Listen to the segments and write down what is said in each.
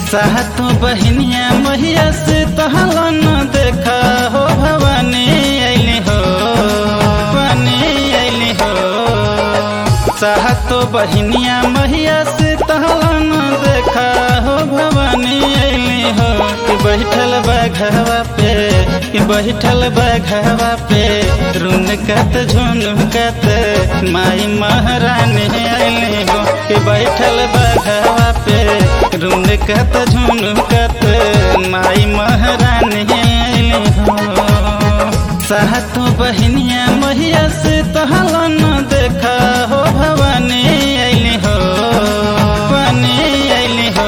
सातो बहनिया मैया से तहला न देखा हो भवानी अली हो भवानी अली हो सातो बहनिया मैया से तहला न देखा हो भवानी अली हो कि बैठल बघवा पे कि बैठल बघवा पे रुनकत झुनकत माई महारानी अली हो कि बैठल बघवा पे रुनकत झुनकत माई महारानी अली हो सातो बहनिया मैया से तहला न देखा हो भवानी अली हो भवानी अली हो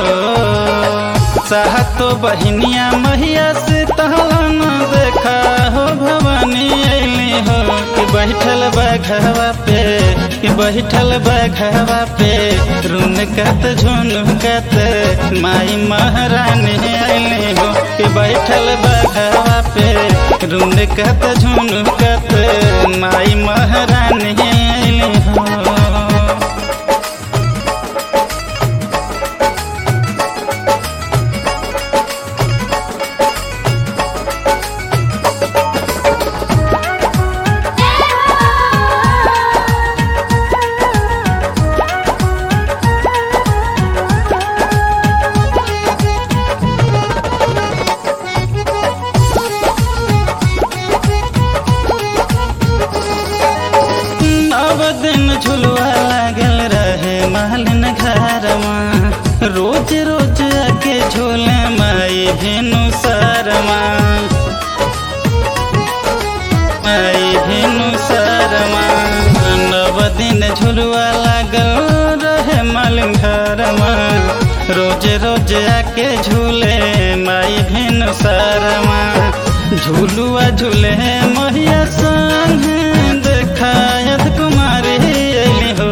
सातो बहनिया मैया से तहला न देखा हो भवानी अली हो कि बैठल बघवा पे कि बैठल बघवा पे रुनकत झुनकत माई महारानी अली हो कि बैठल बघवा पे रुनकत झुनकत माई महारानी अली हो नव दिन झुलवा लागल रहे मालिन घरमा रोज रोज आके झूले माई भेनु शरमा माई भेनु शरमा नव दिन झुलवा लागल रहे मालिन घरमा रोज रोज आके झूले माई भेनु शरमा झूलुआ झूले मैया संग देखायत कुमारी अली हो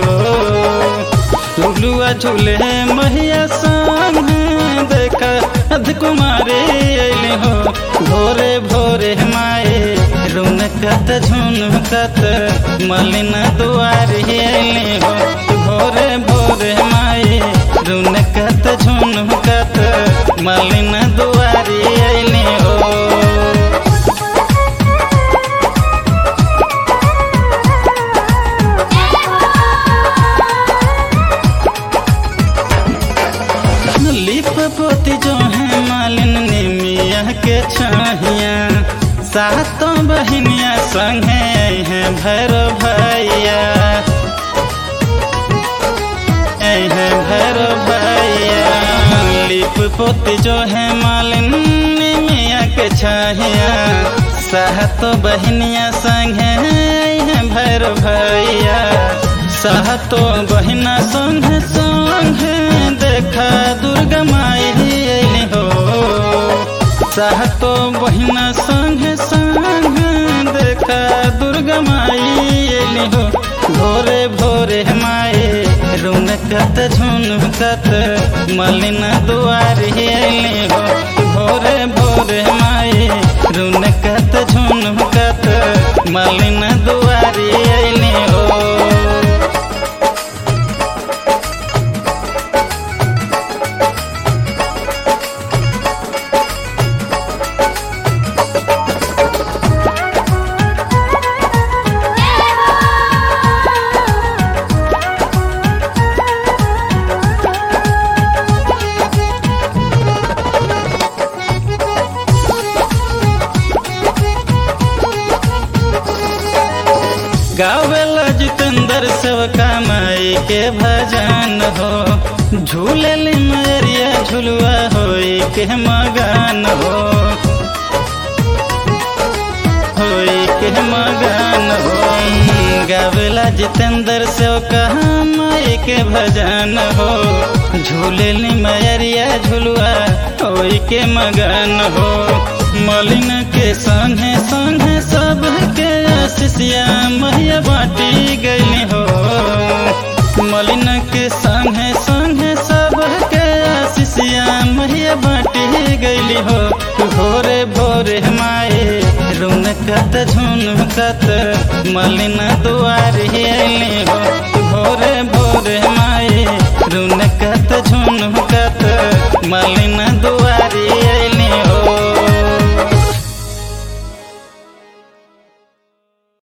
झूलुआ झूले मैया संग देखायत कुमारी अली हो भोरे भोरे माए रुनकत झुनकत मलिन दुआरी अली हो भोरे भोरे माए रुनकत झुनकत मलिन दुआरी अली हो लिप पोती जो है मालिन निमिया के छहिया सातों बहनिया संगे हैं भैर भैया है भैर भैया लिप पोती जो है मालिन निमिया के छहिया सातों बहनिया संगे हैं भैर भैया सातों बहिना संग संग देखा दुर्गा माई अली हो सातो बहिना संग संग देखा दुर्गा माई अली हो भोरे भोरे माए रुनकत झुनकत मलिन दुआरी अली हो भोरे भोरे माए रुनकत झुनकत मलिन दुआरी अली हो गावेला जितेंद्र सेवका माई के भजन हो झूले मरिया झुलुआ होई के मगन हो होई के मगन हो गावेला जितेंद्र सेवका माई के भजन हो झूले मरिया झुलुआ होई के मगन हो मलिन के संगे संगे सब के आशीषिया मैया बाटी गई हो मलिन के संगे संगे सब के आशीषिया मैया बाटी गई हो भोरे भोरे माए रुनकत झुनकत मलिन दुआरी अली हो भोरे भोरे माए रुनकत झुनकत मलिन